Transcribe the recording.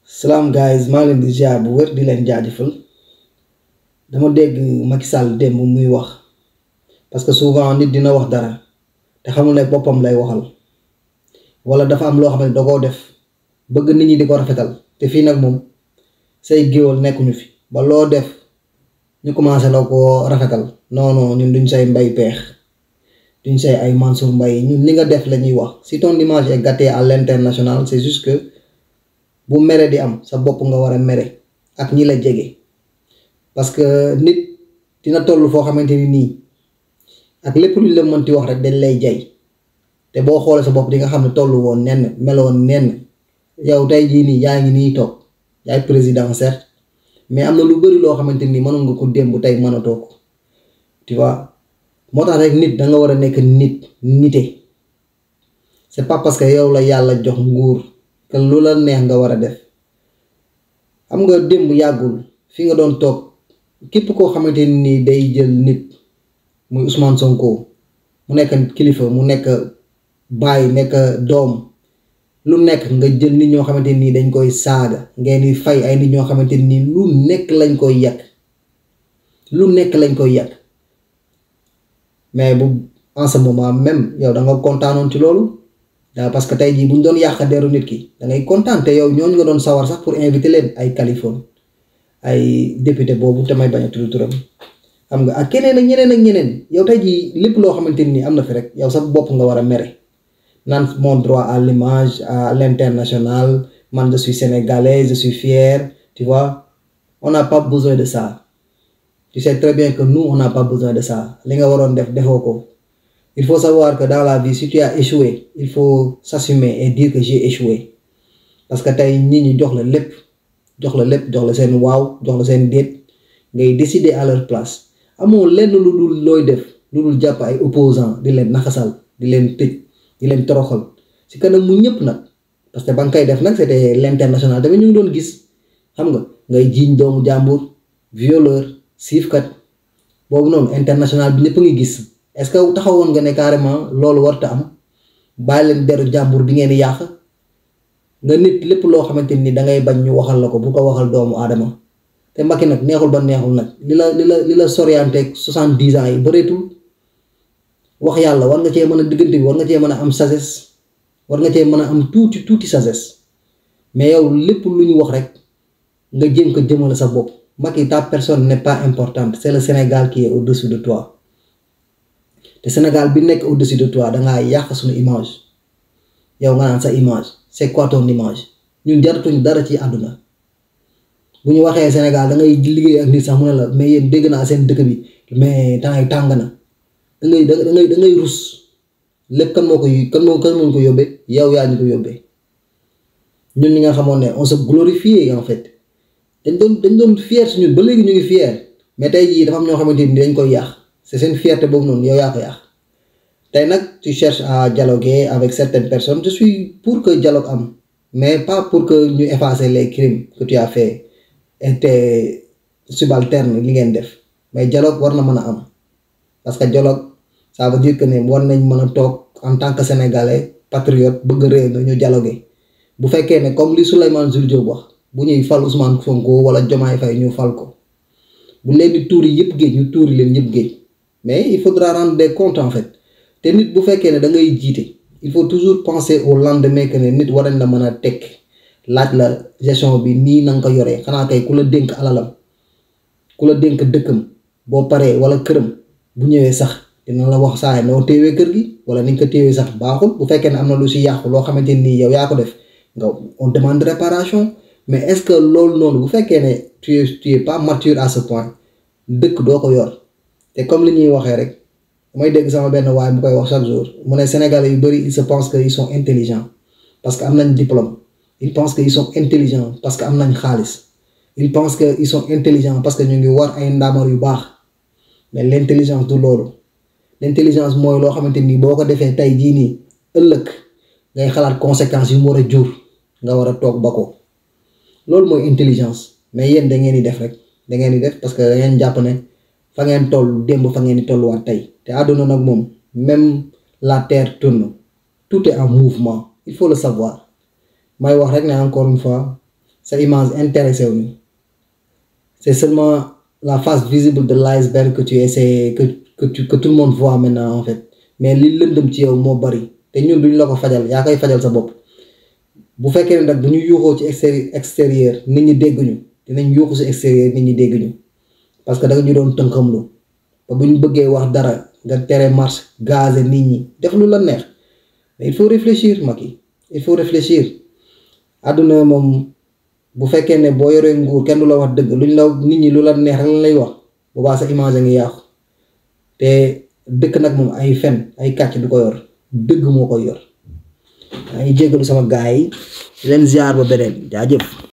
salaam guys maa ngi leen di ziar bu wér di leen jaajëfal dama dégg Macky Sall démb muy wax parce que souvent nit dina wax dara te xamul ne boppam lay waxal wala dafa am loo xam ne da koo def bëgg nit ñi di ko rafetal te fii nag moom say géwal nekkuñu fi ba loo def ñu commencé la ko rafetal non non ñun duñ say mbay peex duñ say ay Mansour Mbaye ñun li nga def la ñuy wax si ton image est gâtée à l'international c'est juste que bu mere di am sa bopp nga war a mere ak ñi la jege parce que nit dina toll foo xamante ni nii ak lépp luñ la mënti wax rek dañ lay jay te boo xoolee sa bopp di nga xam ne tollu woon nenn meloon nenn yow tey jii nii yaa ngi nii toog yaay président certes mais am na lu bëri loo xamante nii mënoon nga ko démb tey mënatoo ko tu vois moo tax rek nit da nga war a nekk nit nite c'est pas parce que yow la yàlla jox nguur que lu la neex nga war a def xam nga démb yàggul fi nga doon toog képp koo xamante ni day jël nit muy Ousmane Sonko mu nekk kilifa mu nekk baay nekk doom lu nekk nga jël nit ñoo xamante nii dañ koy saaga ngeen di fay ay nit ñoo xamante nii lu nekk lañ koy yàq lu nekk lañ koy yàq mais bu en ce moment même yow da nga kontaanoon ci loolu daa parce que tey jii bu ñu doon yàq deru nit ki da ngay kontaan te yow ñooñu nga doon sawar sax pour inviter leen ay Californie ay député boobu te may bañ a tudd turam xam nga ak keneen ak ñeneen ak ñeneen yow tey jii lépp loo xamante ni am na fi rek yow sa bopp nga war a mere naan mon droit à l'image à l'international man je suis sénégalais je suis fier tu vois on n'a pas besoin de ça tu sais très bien que nous on n'a pas besoin de ça li nga waroon def defoo ko il faut savoir que dans la vie si tu as échoué il faut s'assumer et dire que j'ai échoué parce que tey nit ñi jox la lépp jox la lépp jox la seen waaw jox la seen déet ngay décider à leur place amoo lenn lu dul looy def lu dul jàpp ay opposants di leen naxasal di leen tëj di leen toroxal si kanam mu ñëpp nag parce que ba nga koy def nag c'était l'international tamit ñu ngi doon gis xam nga ngay jiiñ doomu jàmbur violeur siifkat boobu noonu international bi ñëpp a ngi gis est-ce que taxawoon nga ne carrément loolu warta am bàyyi leen deru jàmbur bi ngeen di yàq nga nit lépp loo xamante ni dangay bañ ñu waxal la ko bu ko waxal doomu aadama te Macky nag neexul ba neexul nag li la li la li la sorianteeg soixante-dix ans yi bëreetul wax yàlla war nga cee mën a diggante bi war nga cee mën a am sagesse war nga cee mën a am tuuti tuuti sagesse mais yow lépp lu ñu wax rek nga jéem ko jëmale sa bopp Macky ta personne n'est pas importante c'est le Sénégal qui est au-dessus de toi te Sénégal bi nekk au-dessus de toi dangaa yàq suñu image yow nga naan sa image c'est quoi ton image ñun jaratuñ dara ci àdduna bu ñu waxee Sénégal da ngay liggéey ak nit sax mu ne la mais yéen dégg naa seen dëkk bi mais temps yi tàng na da ngay da ngay da ngay rus lépp kan moo ko kan moo kan moo ko yóbbee yow yaa ñu ko yóbbee ñun ñi nga xamoon ne on se glorifie en fait dañ doon dañ doon fier si ñun ba léegi ñu ngi fier mais tey jii dafa am ñoo xamante ni dañ koy yàq c'est seen fierté boobu noonu yow yaa ko yàq tey nag tu cherches à dialoguer avec certaines personnes je suis pour que dialogue am mais pas pour que ñu effacer les crimes que tu as fait et tes subalternes li ngeen def mais dialogue war na mën a am parce que dialogue ça veut dire que ne war nañ mën a toog en tant que sénégalais patriote bëgg réew mi ñu dialoguer bu fekkee ne comme li Souleymane Jules Diop wax bu ñuy fal Ousmane Sonko wala Diomaye Faye ñu fal ko bu leen di tuuri yëpp géej ñu tuuri leen yëpp géej mais il faudra rendre des comptes en fait te nit bu fekkee ne da ngay jiite il faut toujours penser au lendemain que ne nit war nañ la mën a tekk laaj la gestion bi nii na nga ko yoree xanaa kay ku la dénk alalam ku la dénk dëkkam boo paree wala këram bu ñëwee sax dina la wax saa noo téewee kër gi wala ni nga ko téewee sax baaxul bu fekkee ne am na lu si yàqu loo xamante nii yow yaa ko def nga on demande réparation mais est-ce que loolu noonu bu fekkee ne tu es tu es pas mature à ce point dëkk doo ko yor te comme li ñuy waxee rek damay dégg sama benn waay mu koy wax chaque jour mu ne Sénégalais yu bari ils se pensent que ils sont intelligents parce que am nañ diplôme ils pensent que ils sont intelligents parce que am nañ xaalis ils pensent que ils sont intelligents parce que ñu ngi war ay ndaamar yu baax mais l'intelligence du loolu l'intelligence mooy loo xamante ni boo ko defee tey jii nii ëllëg ngay xalaat conséquences yu mu war a jur nga war a toog ba ko loolu mooy intelligence mais yéen da ngeen di def rek da ngeen di def parce que da ngeen jàpp ne fa ngeen toll démb fa ngeen di tolluwaat tey te àdduna nag moom même la terre tourne tout est en mouvement il faut le savoir may wax rek ne encore une fois sa image intéressé wu ñu c'est seulement la face visible de l'iceberg que tu essaies que que tu que tout le monde voit maintenant en fait mais li lëndëm ci yow moo bari te ñun duñ la ko fajal yaa koy fajal sa bopp bu fekkee ne nag duñu yuuxoo ci extéri extérieur nit ñi dégguñu dinañ yuuxu si extérieur nit ñi dégguñu parce que da nga ñu doon tënkamlu ba bu ñu bëggee wax dara nga tere marche gazé nit ñi def lu la neex mais il faut réfléchir Macky il faut réfléchir àdduna moom bu fekkee ne boo yoree nguur kenn du la wax dëgg luñ la nit ñi lu la neex lan lay wax boobaa sa image a ngi yàqu te dëkk nag moom ay fen ay kàcc du ko yor dëgg moo koy yor maa ngi jéggalu sama gaay yi leen ziar ba beneen jaajëf